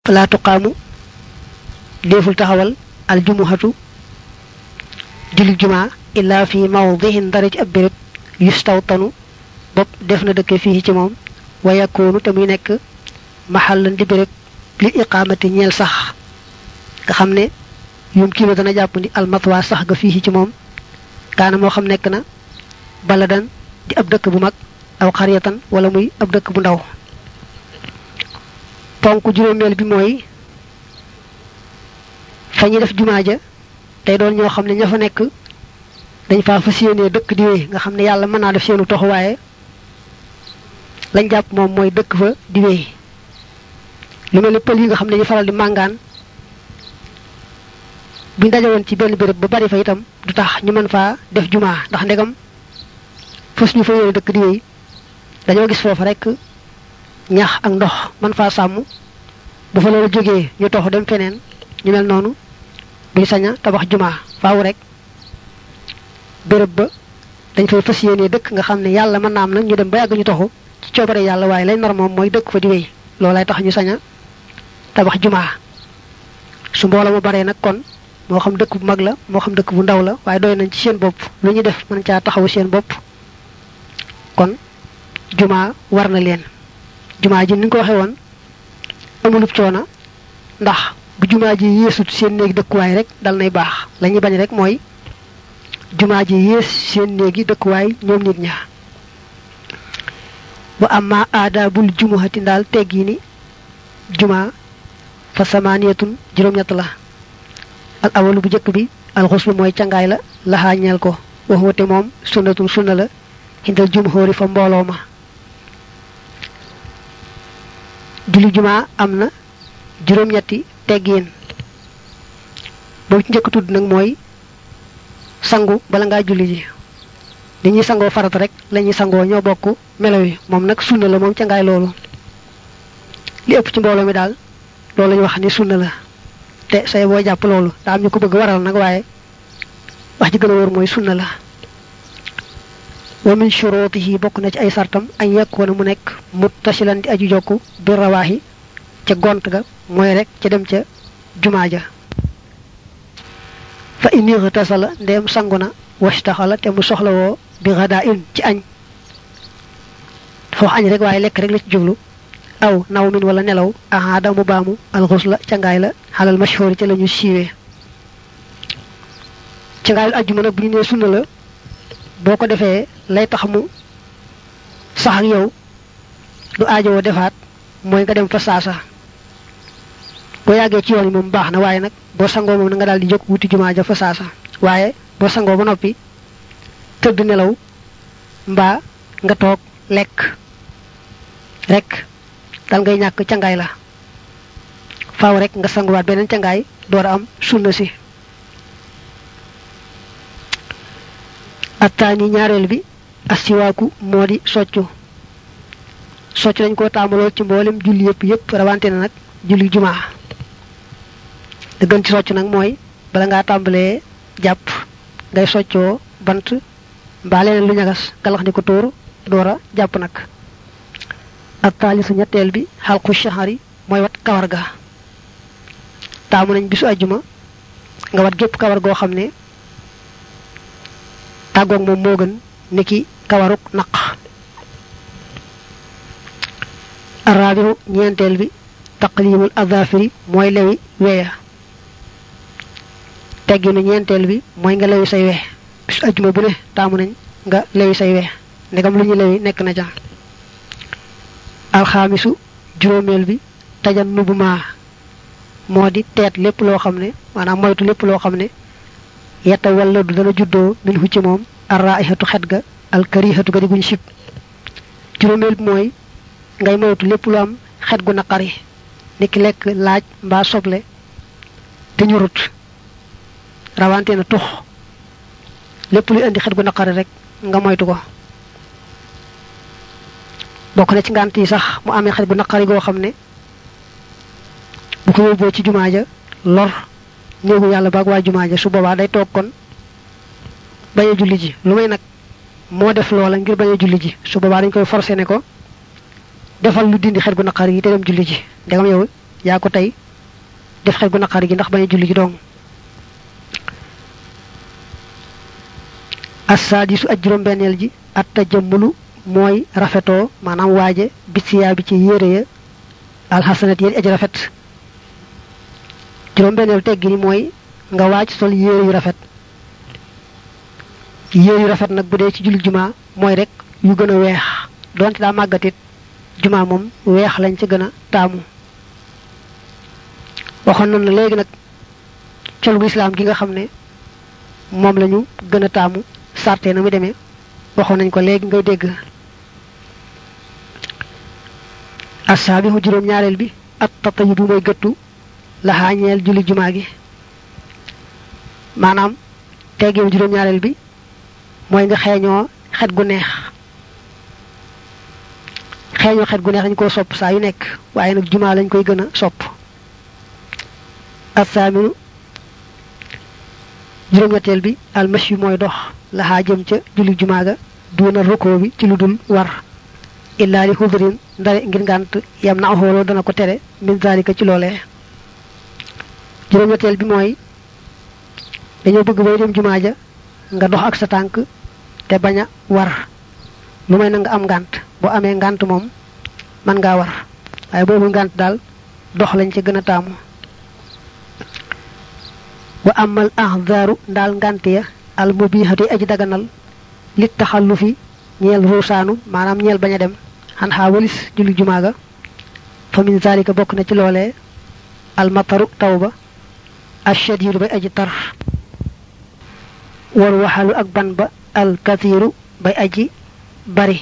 fala tuqaamu déeful taxawal al jumuhatu julli jumaa illa fi mawdihin dara ci ab béréb yustawtanu bopp def na dëkke fii ci moom wa yakoonu te muy nekk maxallan di béréb li iqaamati ñeel sax nga xam ne yum kii dana jàpp ni almatwa sax ga fii ci moom kaana moo xam nekk na baladan di ab dëkk bu mag aw xariyatan wala muy ab dëkk bu ndaw ponk juróomeel bi mooy fa ñuy def jumaa ja tey doon ñoo xam ne ña fa nekk dañ faa fas yéenee dëkk di wéy nga xam ne yàlla mën naa def seenu tox waaye lañ jàpp moom mooy dëkk fa di wéy lu mel ni pël yi nga xam ne ñu faral di màngaan buñ dajewoon ci benn béréb ba bari fa itam du tax ñu mën faa def jumaa ndax ndegam fas ñu fa yéene dëkk di wéy dañoo gis foofa rek ñax ak ndox mën faa sàmm bu fa loolu jógee ñu tox dem feneen ñu mel noonu duñ saña tabax jumaa faaw rek béréb ba dañ fay fas yéene dëkk nga xam ne yàlla mën naa am nag ñu dem ba yàgg ñu toxu ci coobare yàlla waaye lay nar moom mooy dëkk fa di wéy loolay tax ñu saña tabax jumaa su mbooloo mu baree nag kon moo xam dëkk bu mag la moo xam dëkk bu ndaw la waaye doy nañ ci seen bopp lu ñu def mën caa taxawu seen bopp kon jumaa war na leen jumaa ji ni nga ko waxee woon amulub coona ndax bu jumaa ji yéesut seen néegi dëkkuwaay rek dal nay baax la ñuy bañ rek mooy jumaa ji yées seen néegi dëkkuwaay ñoom nit ña wa amma aadaabul jumuhati ndaal teggi ni jumaa fa samaaniyatun juróom-ñett la al awalu bu jëkk bi alxuslu mooy cangaay la laxaa ñeel ko waxuwate moom sunnatun sunna la xindal jumhóori fa mbooloo ma julli jumaa am na juróom-ñetti teggiin boobu ci njëkk tudd nag mooy sangu bala ngaa julli ji li ñuy sangoo farata rek la ñuy sangoo ñoo bokk melo yi moom nag sunna la moom cangaay loolu li ëpp ci mbooloo mi daal loolu lañu wax ni sunna la te say boo jàpp loolu daa am ñu ko bëgg waral nag waaye wax ji gën a wóor mooy sunna la wa min shurutihi bokk na ci ay sartam añ yekkoona mu nekk muttasilan di aju jokku bi rawaahi ca gont ga mooy rek ca dem ca jumaa ja fa in tasala ndeem sangu na wastaxala te mu soxlawoo bi xadaa in ci añ dafa wax añ rek waaye lekk rek la ci jublu aw naw min wala nelaw ahaada mu baamu alxus la cangaay la xalal mashhur ca la ñu siiwee cangaayul ajjuma nag bu ñu nee sunna la boo ko defee lay tax mu sax ak yow du aajowoo defaat mooy nga dem fa saasa boo yàggee ci yoon yi moom baax na waaye nag boo sangoo moom na nga daal di jóg wuti jumaa ja fa saasa waaye boo sangoo ba noppi tëdd nelaw mbaa nga toog lekk rek dal ngay ñàkk cangaay la faaw rek nga sanguwaat beneen cangaay door a am sunna si attaani ñaareel bi assiwaaku moo di soccu soccu dañ koo taamaloo ci mboolem julli yëpp yëpp rawante na nag julli jumaa da gën ci soccu nag mooy bala ngaa tàmbalee jàpp ngay soccoo bant mbaa leneen lu ñagas galax ni ko tóor door a jàpp nag ak taalisu ñetteel bi xalqu shahari mooy wat kawar ga taamu nañ bisu ajjuma nga wat gépp kawar goo xam ne tàggoog moom moo gën niki kawaruk naq araabihu ñeenteel bi taqlimul azafiri mooy lewi weya tegginu ñeenteel bi mooy nga lewi say we bisu ajjuma bu ne taamu nañ nga lewi say we ndegam lu ñu lewi nekk na ca alxaamisu juróomeel bi tajan nubu maa moo di teet lépp loo xam ne maanaam moytu lépp loo xam ne yetta walla du dana juddoo min hu ci moom arraihatu xet ga alkarihatu ga di guñ sib juróomeel bi mooy ngay moytu lépp lu am xet gu naqari niki lekk laaj mbaa soble te ñurut rawante na tux lépp luy indi xet gu naqari rek nga moytu ko bokk na ci ngànt yi sax mu amee xet gu naqari goo xam ne bu ko yóbboo ci jumaa ja lor néegu yàlla baag waa jumaa ja su boobaa day toog kon bañ a julli ji lu may nag moo def loola ngir bañ a julli ji su boobaa dañ koy forcé ne ko defal lu dindi xet gu naqari yi te dem julli ji ndegam yow yaa ko tey def xel gu naqari gi ndax bañ a julli ji dong assaadisu ak juróom-benneel ji at tajamulu mooy rafetoo maanaam waaje bisiyaa bi ci yére ya alxasanat yéen aji rafet juróom-benneel teggi ni mooy nga waaj sol yére yu rafet yére yu rafet nag bu dee ci julli jumaa mooy rek yu gën a weex donte daa màggatit jumaa moom weex lañ ci gën a taamu waxoon nañ la léegi nag col gu islaam gi nga xam ne moom lañu gën a taamu sarte na mu demee waxoon nañ ko léegi ngay dégg assaabihu juróom ñaareel bi at tatayibu mooy gëttu laxaa ñeel julli jumaa gi maanaam teggeem juróom ñaareel bi mooy nga xeeñoo xet gu neex xeeñoo xet gu neex dañ koo sopp saa yu nekk waaye nag jumaa lañ koy gën a sopp assaaminu juróom-ñetteel bi almashi mooy dox laxaa jëm ca julli jumaa ga duuna rukkoo bi ci lu dul war illaa li xudrin ndare ngir ngànt yam na xooloo dana ko tere min zalika ci loolee juróom-ñetteel bi mooy dañoo bëgg booy dem jumaa ja nga dox ak sa tànk te bañ a war lu may na nga am ngànt boo amee ngànt moom mën ngaa war waaye boobu ngànt daal dox lañ ci gën a taamu wa amal ahzaaru ndaal ngànt ya al mubihati aji daganal lit taxallufi ñeel ruusaanu maanaam ñeel bañ a dem xan xaa walis julli jumaa ga fa min zalika bokk na ci loolee al mataru taw ba ashadiidu bay aji tar wal waxalu ak ban ba al kathiru bay aji bari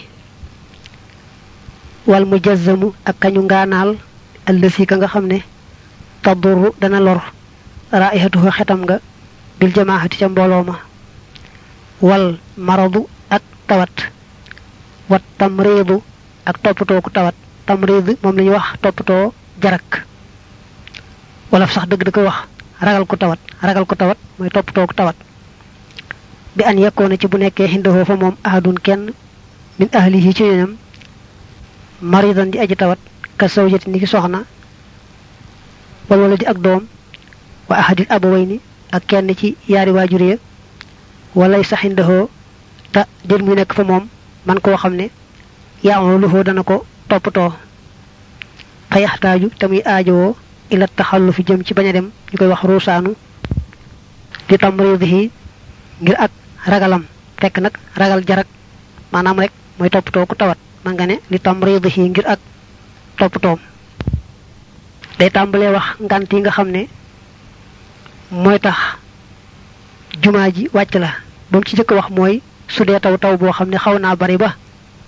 wal mujazzamu ak kañu ngaanaal allësi ka nga xam ne tadurru dana lor raihatuhu xetam nga bil jamaahati ca mbooloo ma wal maradu ak tawat wat tamriidu ak toppatoo ku tawat tamriid moom la ñuy wax toppatoo jarak wala sax dëgg da koy wax ragal ku tawat ragal ku tawat mooy toppatoo ku tawat bi an yekkoona ci bu nekkee xindahoo fa moom ahadun kenn min ahlihi ci ñoñam maridan di aji tawat ka sawjati ni ki soxna wal wala di ak doom wa ahadil abawayni ak kenn ci yaari waajur ya walay sax xindahoo te jër muy nekk fa moom man koo xam ne yaa luxoo dana ko toppatoo fa yaxtaaju te muy aajowoo ila taxallu fi jëm ci bañ a dem ñu koy wax ruusaanu di tamridihi ngir ak ragalam fekk nag ragal jarak maanaam rek mooy toppatoo ku tawat man nga ne li tamridihi ngir ak toppatoom day tàmbalee wax ngant yi nga xam ne mooy tax jumaa ji wàcc la ba mu ci jëkk wax mooy su dee taw taw boo xam ne xaw naa bari ba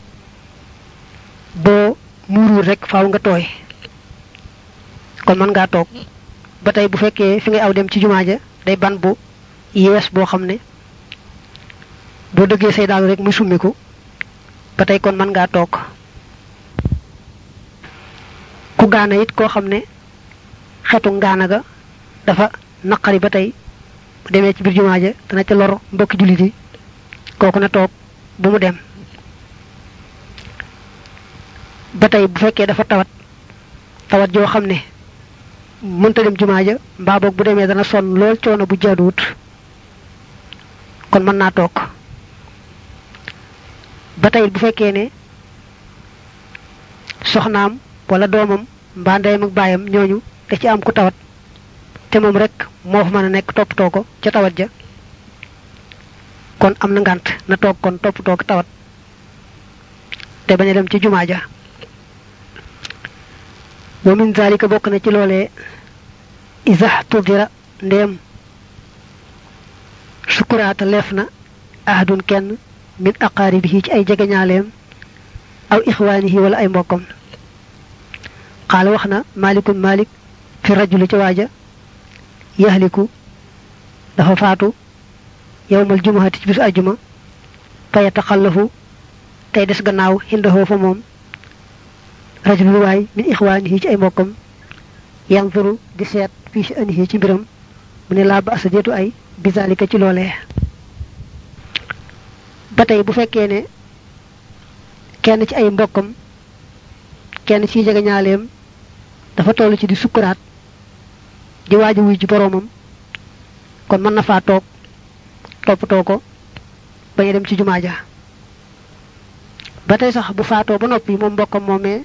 boo muuruur rek faaw nga tooy kon mën ngaa toog ba tey bu fekkee fi ngay aw dem ci jumaa ja day ban bu yees boo xam ne boo dëggee say daal rek muy summiku ba tey kon mën ngaa toog ku gaana it koo xam ne xetu ngaana ga dafa naqari ba tey bu demee ci biir jumaa ja dana ca lor mbokki jullit yi kooku na toog bu mu dem ba tey bu fekkee dafa tawat tawat joo xam ne mënta dem jumaa ja mbaa boog bu demee dana sonn lool coono bu jaaduwut kon mën naa toog ba tey bu fekkee ne soxnaam wala doomam mbaa ndeyam ak baayam ñooñu da ci am ku tawat te moom rek moo fa mën a nekk toppatoo ko ca tawat ja kon am na ngànt na toog kon toppatoo ko tawat te bañ a dem ci jumaa ja wa min zalika bokk na ci loolee isa tudira ndéem sukuraata leef na ahadun kenn min aqaaribihi ci ay jegeñaaleem aw ixwaanihi wala ay mbokkam xaala wax na malikun malik fi rajuli ci waaja yaxliku dafa faatu yowmal jumuhati ci bisu ajjuma fa yataxallafu tey des gannaaw xindahoo fa moom rajulul waay min ixwaanihi ci ay mbokkam yanzuru di seet fii si anihi ci mbiram mu ne laa ba asa deetu ay bizalika ci loolee ba tey bu fekkee ne kenn ci ay mbokkam kenn ci jegeñaaleem dafa toll ci di sukkuraat di waaj a wuy ji boroomam kon mën na faa toog toppatoo ko bañ a dem ci jumaa ja ba tey sax bu faatoo ba noppi moom mbokkam moomee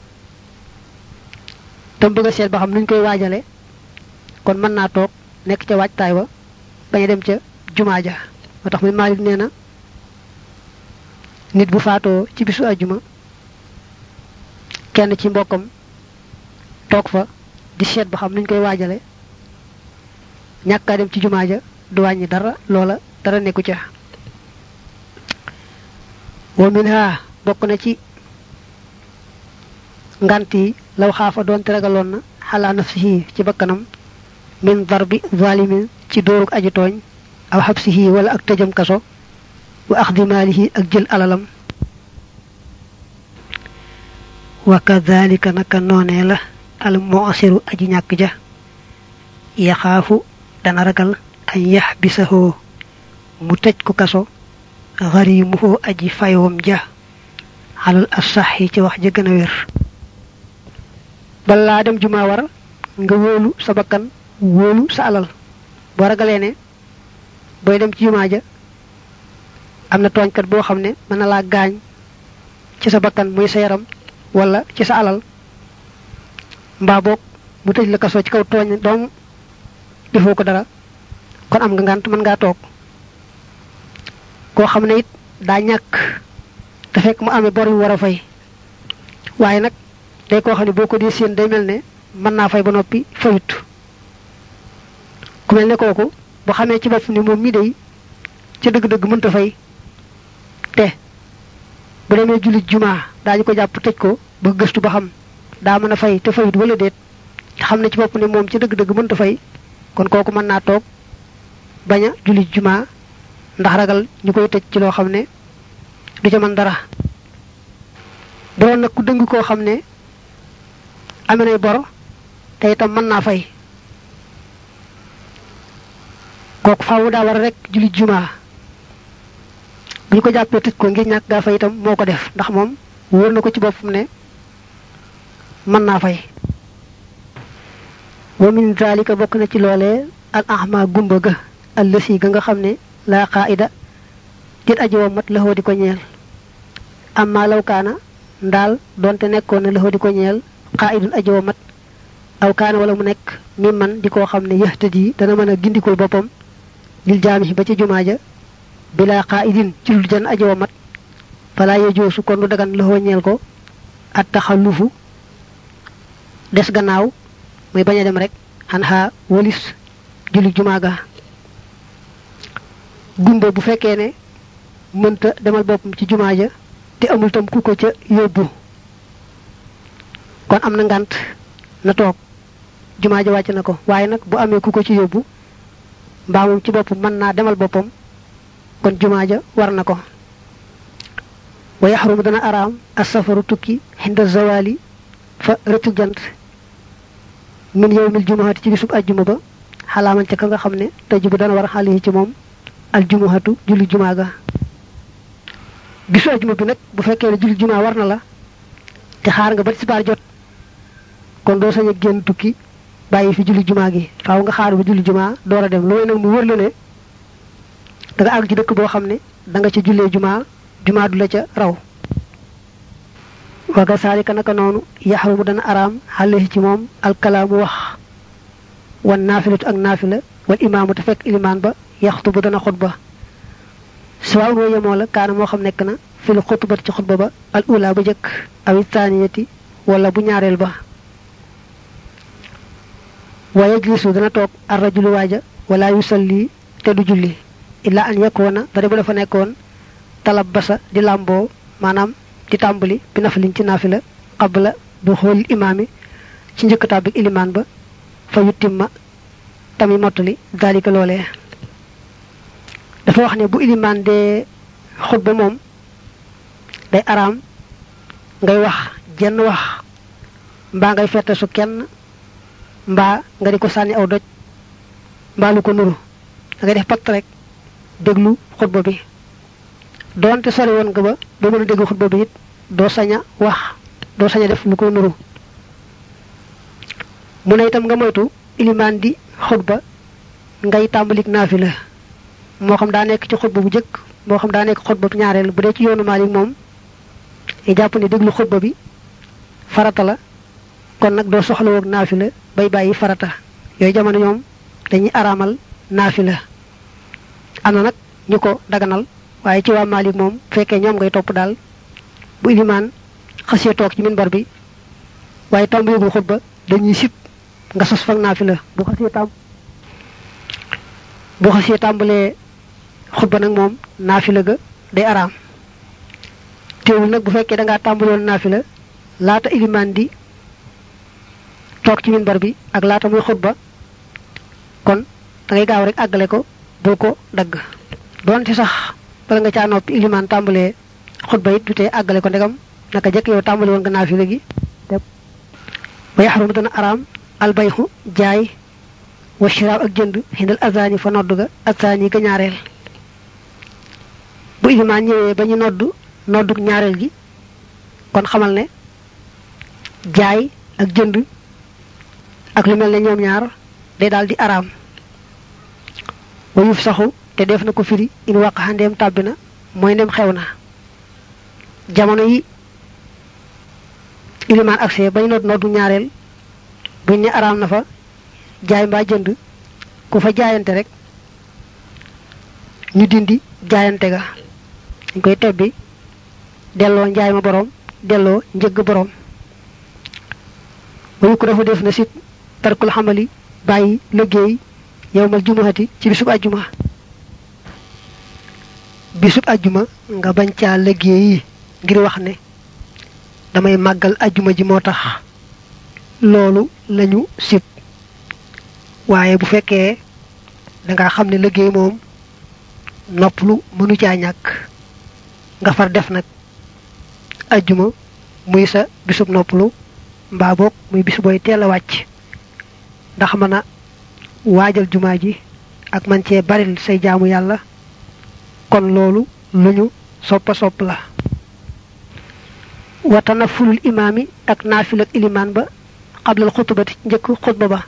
tam bëgg a seet ba xam nuñ koy waajale kon mën naa toog nekk ca waajtaay wa bañ a dem ca jumaa ja moo tax muy Maalik nee na nit bu faatoo ci bisu àjjuma kenn ci mbokkam toog fa di seet ba xam nuñ koy waajale ñàkkaa dem ci jumaa ja du wàññi dara loola dara nekku ca wa min ha bokk na ci ngant yi law xaafa doonte ragaloon na xalaa nafsihi ci bakkanam min darbi zalimin ci dóoruk aji tooñ aw xabsihi wala ak tëjam kaso wa axdi maalihi ak jël alalam wa kadhalika naka noonee la al mu'siru aji ñàkk ja yaxaafu dana ragal an yaxbisahoo mu tëj ko kaso xarimuhoo aji fayoom ja xalal asaxi ci wax ja gën a wér balaa dem jumaa war nga wóolu sa bakkan wóolu sa alal boo ragalee ne booy dem ci jumaa ja am na tooñkat boo xam ne mën na laa gaañ ci sa bakkan muy sa yaram wala ci sa alal mbaa boog mu tëj la kaso ci kaw tooñ doom defoo ko dara kon am nga ngànt mën ngaa toog koo xam ne it daa ñàkk te fekk mu amee bor yu war a fay waaye nag day koo xam ne boo ko dee séen day mel ne mën naa fay ba noppi fayut ku mel ne kooku bu xamee ci bopp ni moom mii day ca dëgg-dëgg mënta fay te bu demee jullit jumaa daañu ko jàpp tëj ko ba gëstu ba xam daa mën a fay te fayut wala déet te xam ne ci bopp ni moom ci dëgg-dëgg mënta fay kon kooku mën naa toog bañ a jullit jumaa ndax ragal ñu koy tëj ci loo xam ne du ca mën dara doon nag ku dëng koo xam ne amee nay bor te itam mën naa fay kooku faawu daa war a rek jullit jumaa bu ñu ko jàppee tëj ko ngir ñàkk gaa fay itam moo ko def ndax moom wóor na ko ci boppam ne mën naa fay wa min zalika bokk na ci loolee al ahma gumba ga allësi ga nga xam ne laa qaida dit aji wa mat laxoo di ko ñeel amma law kaana ndaal donte nekkoon na laxoo di ko ñeel qaidun aji wa mat aw kaana wala mu nekk mi man di koo xam ne yahtadi dana mën a gindikul boppam lil jaami ba ci jumaa ja bila qaidin ci lu jan aji wa mat fala yejoosu kon du dagan laxoo ñeel ko at taxallufu des gannaaw muy bañ a dem rek xan xaa walis julli jumaa ga gumba bu fekkee ne mënta demal boppam ci jumaa ja te amul tam ku ko ca yóbbu kon am na ngant na toog jumaa ja wàcc na ko waaye nag bu amee ku ko ci yóbbu mbaa moom ci boppam mën naa demal boppam kon jumaa ja war na ko wa yaxrumu dana araam asafaru tukki xinda zawali fa rëccu jant min yowmil jumaati ci bisub ajjuma ba xalaaman ca ka nga xam ne tëj bu dana war xale yi ci moom aljumuhatu julli jumaa ga bisu ajjuma bi nag bu fekkee ne julli jumaa war na la te xaar nga ba tisbaar jot kon doo sañ a génn tukki bàyyi fi julli jumaa gi faaw nga xaar ba julli jumaa door a dem looy nag mu wër la ne da nga àgg ci dëkk boo xam ne da nga ca jullee jumaa jumaa du la ca raw waga saalika naka noonu yaxrumu dana araam xale ci moom alkalaamu wax wan naafilatu ak naafila wal imaamu te fekk ilimaan ba yaxtubu dana xutba suwaaw woo yemoo la kaana moo xam nekk na fil xutbat ci xutba ba al ula ba jëkk awi taaniyati wala bu ñaareel ba wa yajlisu dana toog ar rajulu waaja wala yusalli te du julli illa an yakkoona bare bu dafa nekkoon talab basa di làmboo maanaam di tàmbali bi nafalin ci naafila qabla bu xool imaami ci njëkk tàbbi ilimaan ba fa yuttimma tamit mottali dalika loolee dafa wax ne bu ilimaan dee xutba moom day araam ngay wax jenn wax mbaa ngay fette su kenn mbaa nga di ko sànni aw doj mbaa lu ko nuru da ngay def patt rek déglu xutba bi doonte sori woon nga ba ba mën a déglu xutba bi it doo sañ a wax doo sañ a def lu ko nuru mu ne itam nga moytu ilimaan di xutba ngay tàmbalik naafila moo xam daa nekk ci xutba bu jëkk moo xam daa nekk xutba bu ñaareel bu dee ci yoonu Maalik moom i jàpp ne déglu xutba bi farata la kon nag doo soxla woog naafila bay bàyyi farata yooyu jamono ñoom dañuy araamal naafila am na nag ñu ko daganal waaye ci waa Maalik moom fekkee ñoom ngay topp daal bu ilimaan xasee toog ci minbar bi waaye tàmbaligul xutba dañuy sib nga sos fag naafila bu xasee tàmb bu xasee tàmbalee xutba nag moom naafila ga day araam teewul nag bu fekkee da ngaa tàmbaloon naafila laata ilimaan di toog ci minbar bi ak laata muy xutba kon da ngay gaaw rek àggale ko bul ko dagg doonte sax bala nga caa noppi ilimaan tàmbalee xutba it du tee àggale ko ndegam naka jëkk yow tàmbali woon nga naafila gi ba yaxarum dana araam albayxu jaay wa shiraab ak jënd xindal azaani fa nodd ga azaani ga ñaareel bu ilimaan ñëwee ba ñu nodd nodduk ñaareel gi kon xamal ne jaay ak jënd ak lu mel ne ñoom ñaar day daal di araam wa yuf saxu te def na ko firi in waq xandeem tàbbi na mooy ndem xew na jamono yi ilimaan accès bañ nodd noddu ñaareel buñ ne araam na fa jaay mbaa jënd ku fa jaayante rek ñu dindi jaayante ga dañ koy tebbi delloo njaay ma boroom delloo njëgg boroom wayu ko dafa def na sit tarkul xamali bàyyi liggéey yowmal jumuhati ci bisub ajjuma bisub ajjuma nga bañ caa liggéey ngir wax ne damay màggal ajjuma ji moo tax loolu lañu sib waaye bu fekkee danga xam ne liggéey moom noppalu mënu caa ñàkk nga far def nag ajjuma muy sa bisub noppalu mbaa boog muy bis booy teel a wàcc ndax mën a waajal jumaa ji ak man cee baril say jaamu yàlla kon loolu lu ñu soppa sopp la wa tanafulul imaami ak naafil ak ilimaan ba xablal xutubati njëkk xutba ba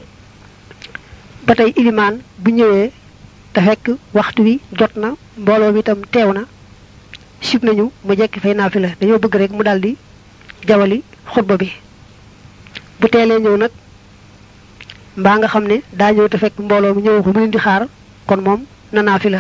ba tey ilimaan bu ñëwee te fekk waxtu wi jot na mbooloo mi itam teew na sib nañu mu jekki fay naafila dañoo bëgg rek mu daldi jawali xutba bi bu teelee ñëw nag mbaa nga xam ne daa ñëw te fekk mbooloo mi ñëw ko mu leen di xaar kon moom na naafila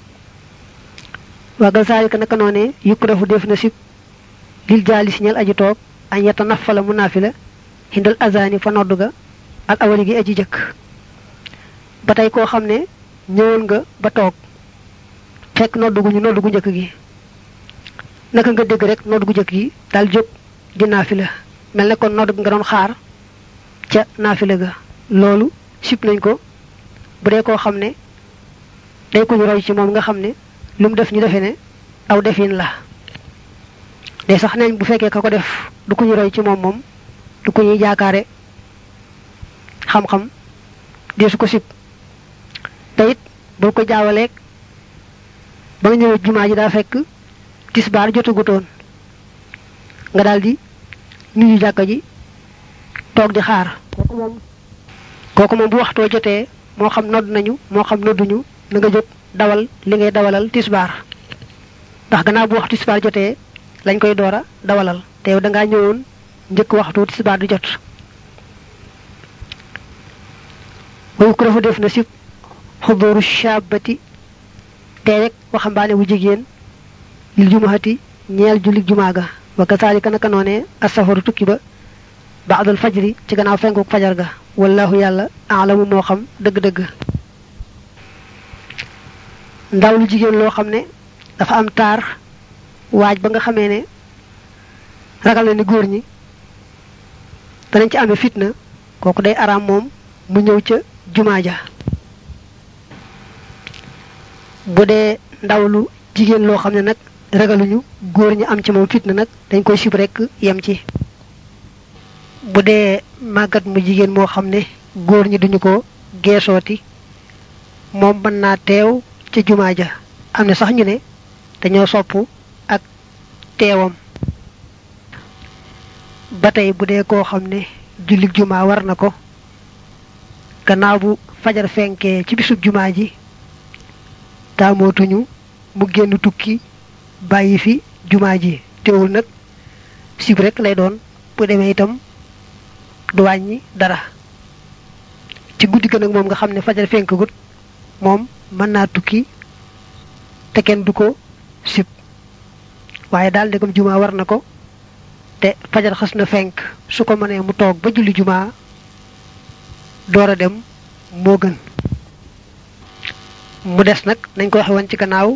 waagal saalika naka noonee yukk dafu def na sib lil jaali si ñel aji toog añ yetta nafala mu naafila hindal azani fa nodd ga al awali gi aji jëkk ba tey koo xam ne ñëwoon nga ba toog fekk nodd gu ñu nodd gu njëkk gi naka nga dégg rek nodd gu njëkk gi daal jóg di naafila mel ne kon nodd nga doon xaar ca naafila ga loolu sib nañ ko bu dee koo xam ne day ko ñu roy ci moom nga xam ne lu mu def ñu defe ne aw defin la de sax nañ bu fekkee ka ko def du ko ñu roy ci moom moom du ko ñuy jaakaare xam-xam deesu ko sib te it boo ko jaawaleeg ba nga ñëwee jumaa ji daa fekk tisbaar jotagutoon nga daldi nuyu jàkka ji toog di xaar kooku moom kooku moom bu waxtoo jotee moo xam nodd nañu moo xam nodduñu na nga jóg dawal li ngay dawalal tisbaar ndax gannaaw bu waxtu tisbaar jotee lañ koy door a dawalal te yow dangaa ñëwoon njëkk waxtu tisbaar di jot wayu ko dafa def na si xudooru shabati te rek waxambaane bu jigéen lil jumaati ñeel jullit jumaa ga wa kasaalika naka noonee asafaru tukki ba baadul fajri ci gannaaw fenkuk fajar ga wallahu yàlla alamu moo xam dëgg-dëgg ndaw lu jigéen loo xam ne dafa am taar waaj ba nga xamee ne ragal na ni góor ñi danañ ci amee fitna kooku day araam moom mu ñëw ca jumaa ja bu dee ndaw lu jigéen loo xam ne nag ragaluñu góor ñi am ci moom fitna nag dañ koy sib rekk yem ci bu dee màggat mu jigéen moo xam ne góor ñi duñu ko geesooti moom mën naa teew ca jumaa ja am na sax ñu ne dañoo sopp ak teewam ba tey bu dee koo xam ne jullit jumaa war na ko gannaaw bu fajar fenkee ci bisub jumaa ji taamootuñu mu génn tukki bàyyi fi jumaa ji teewul nag sib rek lay doon bu demee itam du wàññi dara ci guddi ga nag moom nga xam ne fajar fenk gut moom mën naa tukki te kenn du ko sib waaye daal ndegam jumaa war na ko te fajar xas na fenk su ko mënee mu toog ba julli jumaa door a dem moo gën mu des nag nañ ko waxe woon ci gannaaw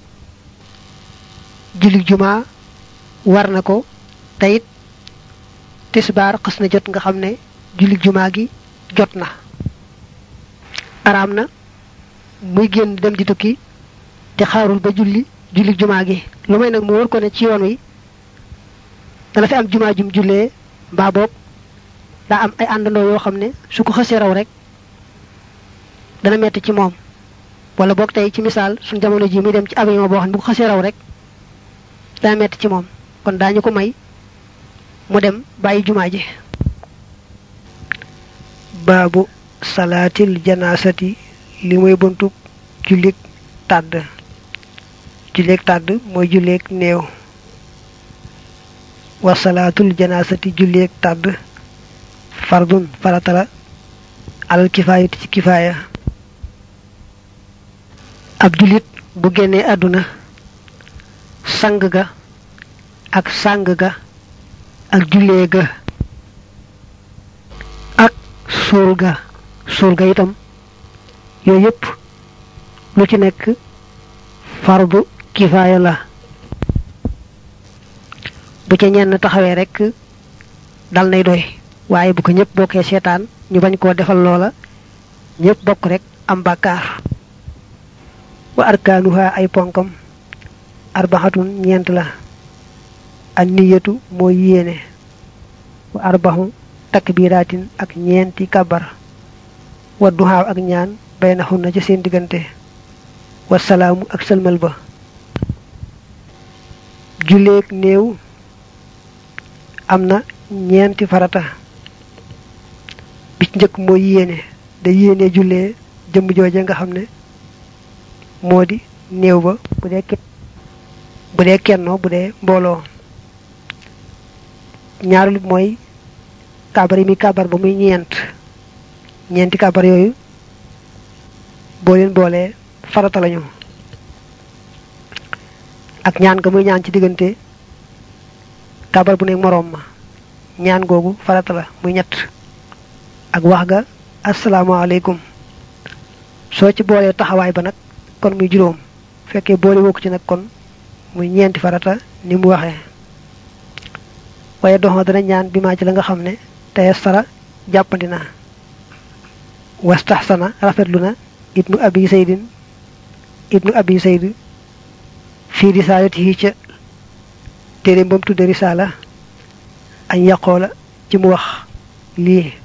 julli jumaa war na ko te it tisbaar xas na jot nga xam ne julli jumaa gi jot na araam na muy génn dem di tukki te xaarul ba julli julli jumaa gi lu may nag mu wër ko ne ci yoon wi dana fi am jumaa jum jullee mbaa boog daa am ay àndandoo yoo xam ne su ko xësee raw rek dana metti ci moom wala boog tey ci misaal suñ jamono ji muy dem ci avion boo xam ne bu ko xësee raw rek dana metti ci moom kon daañu ko may mu dem bàyyi jumaa ji baabu salaatil janaasati li mooy buntu jullik tàdd julleeg tàdd mooy julleeg néew wa salaatul janaasati julleeg tàdd fardun faratala alal kifaayati ci kifaaya ab jullit bu génnee àdduna sang ga ak sang ga ak jullee ga ak suul ga suul ga itam yooyu yëpp lu ci nekk fardu kifaaya la bu ca ñenn taxawee rek dal nay doy waaye bu ko ñëpp bokkee seetaan ñu bañ koo defal loola ñëpp bokk rek am bàkkaar wa arkaanuha ay ponkam arbaxatun ñeent la an niyatu mooy yéene wa arbaxu takbiraatin ak ñeenti kabar wa duxaaw ak ñaan baynaxun na ci seen diggante wa salaamu ak sëlmal ba julleeg néew am na ñeenti farata bi ci njëkk mooy yéene da yéene jullee jëmm jooje nga xam ne moo di néew ba bu dee bu dee kennoo bu dee mbooloo ñaareelu mooy kabar yi muy kabar ba muy ñeent ñeenti kabar yooyu boo leen boolee farata lañu ak ñaan ga muy ñaan ci diggante kabar bu ne moroom ma ñaan googu farata la muy ñett ak wax ga asalaamaaleykum soo ci boolee taxawaay ba nag kon muy juróom fekkee boole woo ko ci nag kon muy ñeenti farata ni mu waxee waaye doxma dana ñaan bi maa ci la nga xam ne tey sara jàppandi na wastaxsana rafetlu na ibnu abi saydin ibnu abi sayd fii risaalatihi ca téere ba mu tudde risaala añ yaqoola ci mu wax lii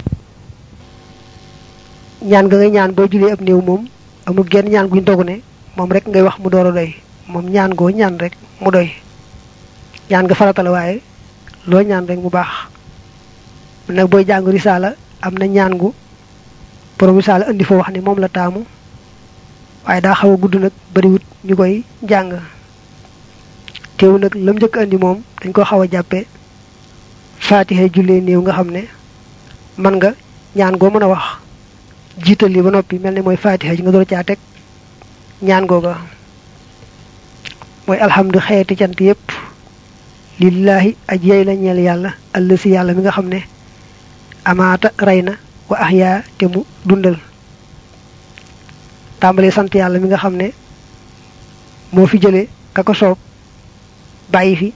ñaan nga ngay ñaan boo julee ab néew moom amul genn ñaan guñ dogu ne moom rek ngay wax mu door a doy moom ñaan goo ñaan rek mu doy ñaan nga farata la waaye loo ñaan rek mu baax nag booy jàng risaala am na ñaan gu borom risaala indi fa wax ne moom la taamu waaye daa xaw a gudd nag bariwut ñu koy jàng teew nag lam njëkk indi moom dañ ko xaw a jàppe faatixe jullee néew nga xam ne man nga ñaan goo mën a wax jiital li ba noppi mel ne mooy faatixa ji nga door caa teg ñaan googa mooy alhamdu xeeti cant yépp lillaahi aj yey la ñeel yàlla àll si yàlla mi nga xam ne amaata rey na wa ahyaa te mu dundal tàmbalee sant yàlla mi nga xam ne moo fi jële ka ko soob bàyyi fi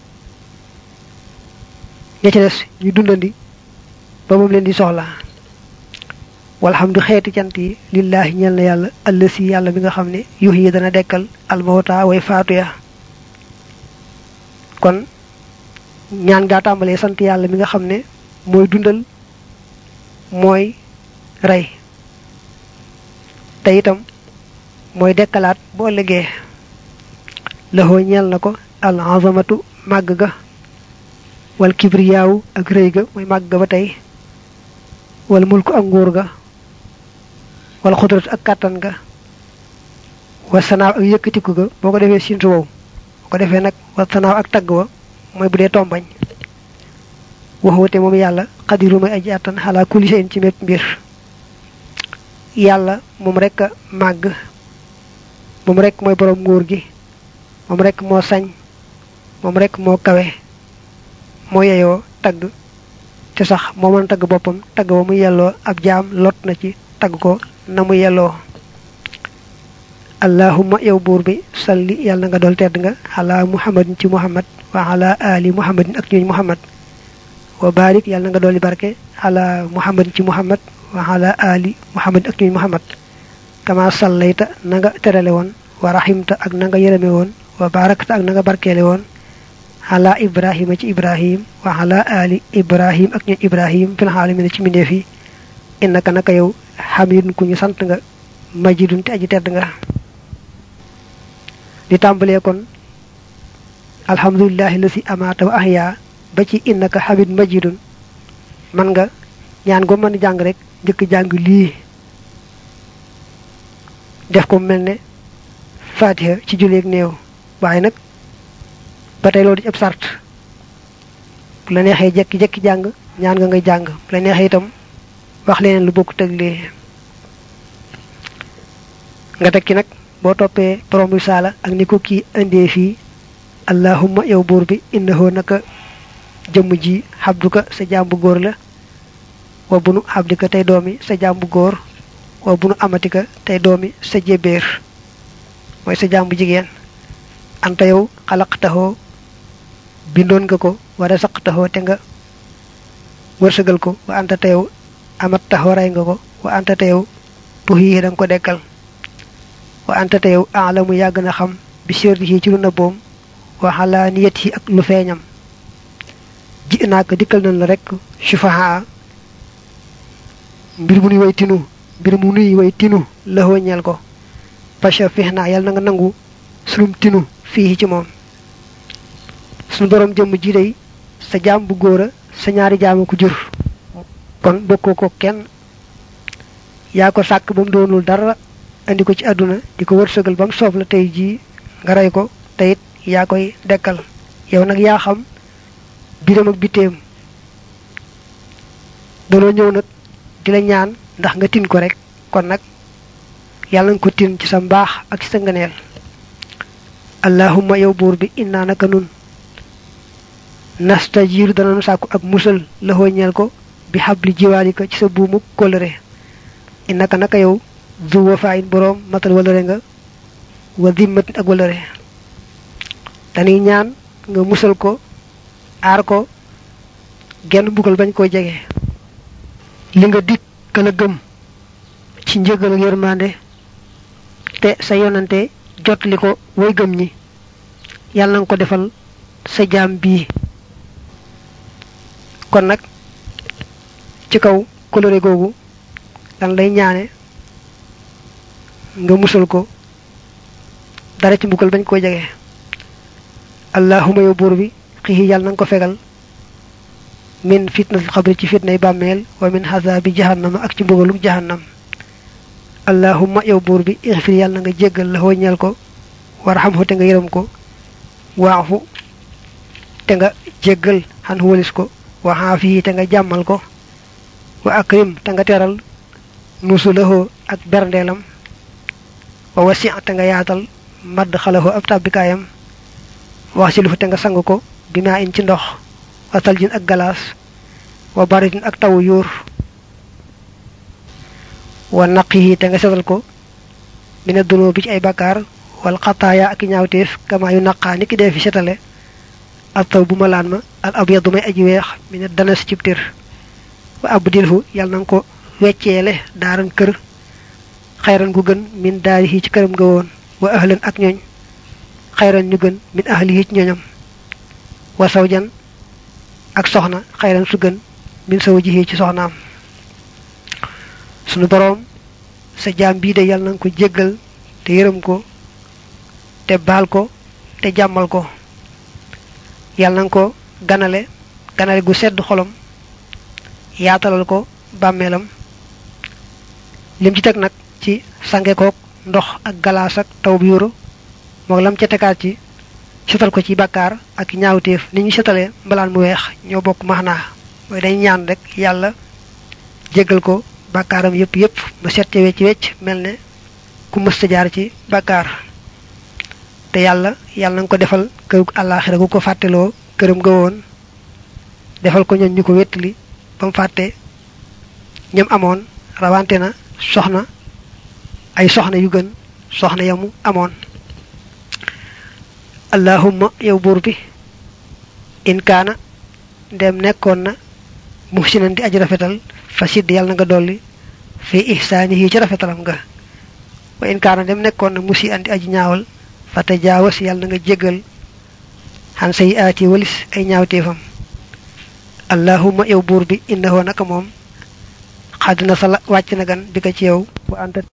ña ca des ñu dundandi ba moom leen di soxla walhamdu xeeti cant yi lillaahi ñeel na yàlla àll si yàlla mi nga xam ne yuux yi dana dekkal almawta way faatu ya kon ñaan gaa tàmbalee sant yàlla mi nga xam ne mooy dundal mooy rey te itam mooy dekkalaat bu ëllëgee laxoo ñeel na ko al azamatu màgg ga wal kibriyaawu ak rëy ga mooy màgg ga ba tey wal mulku ak nguur ga wala xudrat ak kàttan ga wa sanaaw ak yëkkatiku ga boo ko defee sintu wow boo ko defee nag wa sanaaw ak tagg wa mooy bu dee tombañ waxwate moom yàlla xadiru may aji àttan xalaa kulli shay'in ci mépp mbir yàlla moom rek a màgg moom rek mooy borom nguur gi moom rek moo sañ moom rek moo kawe moo yeyoo tagg te sax moo mën tagg boppam tagg ba mu yelloo ab jaam lot na ci tagg ko na mu yelloo allahumma yow buur bi salli yàlla na nga dool tedd nga ala muhammadin ci muhammad wa ala ali muhammadin ak ñooñ muhammad wa barik yàlla na nga dooli barke ala muhammadin ci muhammad wa ala ali muhammadin ak ñooñ muhammad kama sallayta na nga terale woon wa rahimta ak na nga yërëme woon wa barakta ak na nga barkeele woon ala ibrahima ci ibrahim wa ala ali ibrahim ak ñooñ ibrahim fil alamin ci mbindeef yi innaka naka yow hamidun ku ñu sant nga majidun te aji tedd nga di tàmbalee kon alhamdulillahi lasi amaata wa ahya ba ci innaka hamid majidun man nga ñaan go mën jàng rek njëkk jàng lii def ko mel ne fatiha ci julleeg néew waaye nag ba tey loolu di ab sart bu la neexee jekki jekki jàng ñaan nga ngay jàng bu la neexee itam wax leneen lu bokk tëg lii nga tekki nag boo toppee borom risaala ak ni ko kii indee fii allahumma yow buur bi innahu naka jëmm ji xabduka sa jàmbu góor la wa bunu xabdika tey doomi sa jàmbu góor wa bunu amatika tey doomi sa jébéer mooy sa jàmbu jigéen anta yow xalaqtaxoo bindoon nga ko wara saqtaxoo te nga wërsëgal ko wa anta te yow amat taxoo rey nga ko wa anta te yow tuxii da nga ko dekkal wa anta te yow aalamu yàgg na xam bi sirrihi ci lu nëbboom wa xalaaniyatihi ak lu feeñam ji naa ko dikkal nañ la rek sufaha mbir mu nuy way tinu mbir mu nuy way tinu lëxoo ñeel ko pacha fix naa yàlla na nga nangu sunum tinu fii ci moom suñu borom jëmm ji day sa jaam bu góor a sa ñaari jaamu ko jur kon bokkoo ko kenn yaa ko sàkk ba mu doonul dara andi ko ci àdduna di ko wërsëgal ba mu soob la tey jii nga rey ko te it yaa koy dekkal yow nag yaa xam biram ak biteem danoo ñëw nag di la ñaan ndax nga tin ko rek kon nag yàlla nga ko tin ci sa mbaax ak ci sa ngëneel allahumma yow buur bi innaa naka nun nastajiiru danañu sàkku ak musal la ñeel ko bi xabli jiwaalika ci sa buumu kóllëre innaka naka yow du wafaayin boroom matal walëre nga wa dimmatin ak walëre dañuy ñaan nga musal ko aar ko genn mbugal bañ koo jege li nga dikk ka la gëm ci njëgal ak yërmande te sa yonante jotli ko way gëm ñi yàlla nga ko defal sa jaam bii kon nag ci kaw coloré googu dan lay ñaane nga musal ko dara ci mbugal bañ koo jege allahuma yow buur bi xixi yàlla nanga ko fegal min fitnatil xabri ci fitnay bàmmeel wa min xasaabi jahannama ak ci mbugalum jahannam allahumma yow buur bi ixfir yàlla na nga jéggal la ñeel ko warxamhu te nga yërëm ko waafu te nga jéggal xan walis ko wa xaafihi te nga jàmmal ko wa akrim te nga teral nusulahoo ak berndeelam wa wasi te nga yaatal madd xalahoo ab tàbbikaayam wax si lu fa te nga sang ko bi maa in ci ndox wa saljin ak galaas wa baritin ak tawu yuur wa naqihi te nga setal ko mina dunoo bi ci ay bakkaar wal xataaya ak ñaawteef kama yu naqaa ni ki dee fi setale ab taw bu ma laan ma al abyadu may aji weex mina dana si cib tir wa abdilhu yàlla na nga ko wecceele daaran kër xayran gu gën min daarihi ci këram nga woon wa ahlan ak ñooñ xayran ñu gën min ahlihi ci ñooñam wa sawjan ak soxna xayran su gën min sawjihi ci soxnaam sunu boroom sa jaam bii de yàlla na nga ko jéggal te yërëm ko te baal ko te jàmmal ko yàlla na nga ko ganale ganale gu sedd xolom yaatalal ko bàmmeelam lim ci teg nag ci sange koog ndox ak galaas ak taw bi yoro moog lam ca tegaat ci setal ko ci bàkkaar ak ñaawteef ni ñu setalee mbalaan mu weex ñoo bokk maxnaa mooy dañ ñaan rek yàlla jéggal ko bàkkaaram yépp yépp mu set ca wecc wecc mel ne ku mësta jaar ci bàkkaar te yàlla yàlla na nga ko defal kërug àllaaxira gu ko fàtteloo këram ga woon defal ko ñoon ñu ko wettali ba mu fàtte ñam amoon rawante na soxna ay soxna yu gën soxna yamu amoon allahumma yow buur bi in kaana ndem nekkoon na muhsinan di aji rafetal fa sidd yàlla na nga dolli fi ihsaanihi ci rafetalam nga wa in kaana ndem nekkoon na musi andi aji ñaawal fa tajaawas yàlla na nga jéggal xan say aati walis ay ñaawteefam allahumma yow buur bi innahu naka moom xaddina sa la wàcc na gan bi ko ci yow wa anta